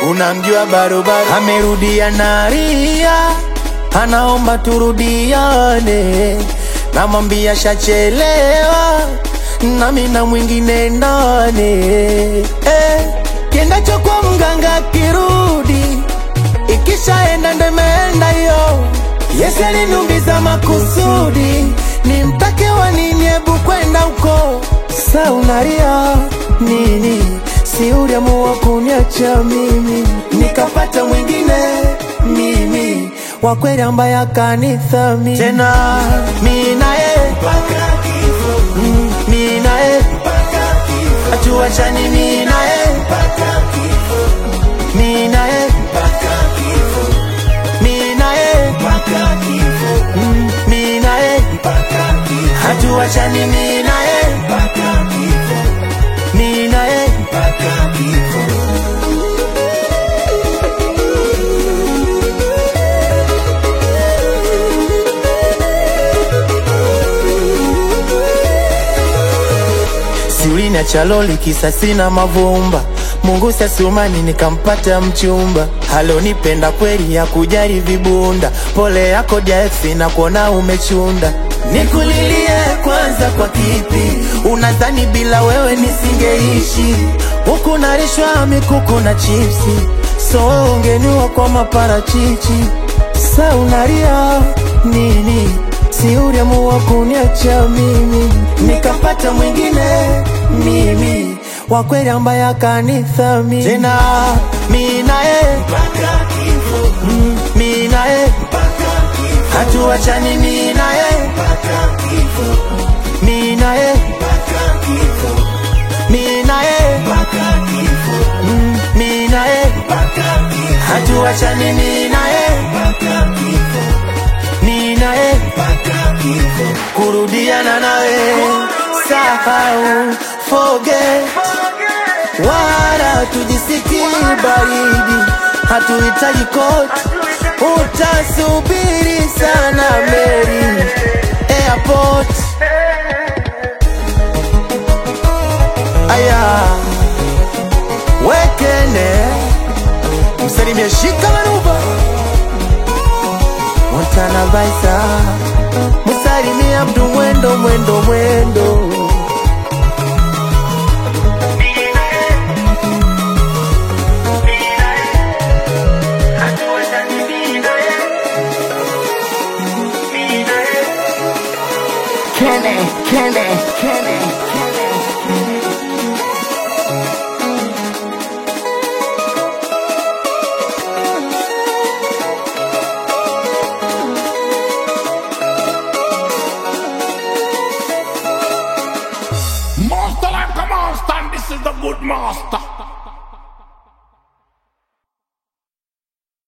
unamjua barobaro amerudia naria anaomba turudiane namwambia shachelewa nami na mwingine ndani eh, kiendacho kwa mganga kirudi ikishaenda ndo imeenda hiyo Yesu aliniumiza makusudi nimtake wa nini hebu kwenda huko sa unalia nini si uliamua kuniacha mimi nikapata mwingine mimi wa kweli ambaye akanithamini tena mi naye Mm, mi naye hatuachani mi naye mi naye mi naye Mm, mi naye hatuachani mi naye mi naye siulini chaloli kisa sina mavumba Mungu sasumani nikampata mchumba halonipenda kweli ya kujari vibunda pole yako jaeksi na kuona umechunda nikulilie kwanza kwa kipi unadhani bila wewe nisingeishi huku narishwa mikuku na chipsi so wewe ungeniwa kwa maparachichi sa unalia nini si uliamua kuniacha mimi nikapata mwingine mimi wa kweli ambaye akanithamini tena mi naye Mm, mi naye hatuachani mi naye mi naye mi naye Mm, mi naye hatuachani mi naye mi naye kurudiana nawe sahau forget wala tujisiki baridi hatuhitaji koti utasubiri sana meri airport aya wekene msalimie shika manuba Montana Baisa Musalimia mtu mwendo mwendo mwendo Kenny, Kenny, Kenny, Kenny. Master like a master, and this is the good master.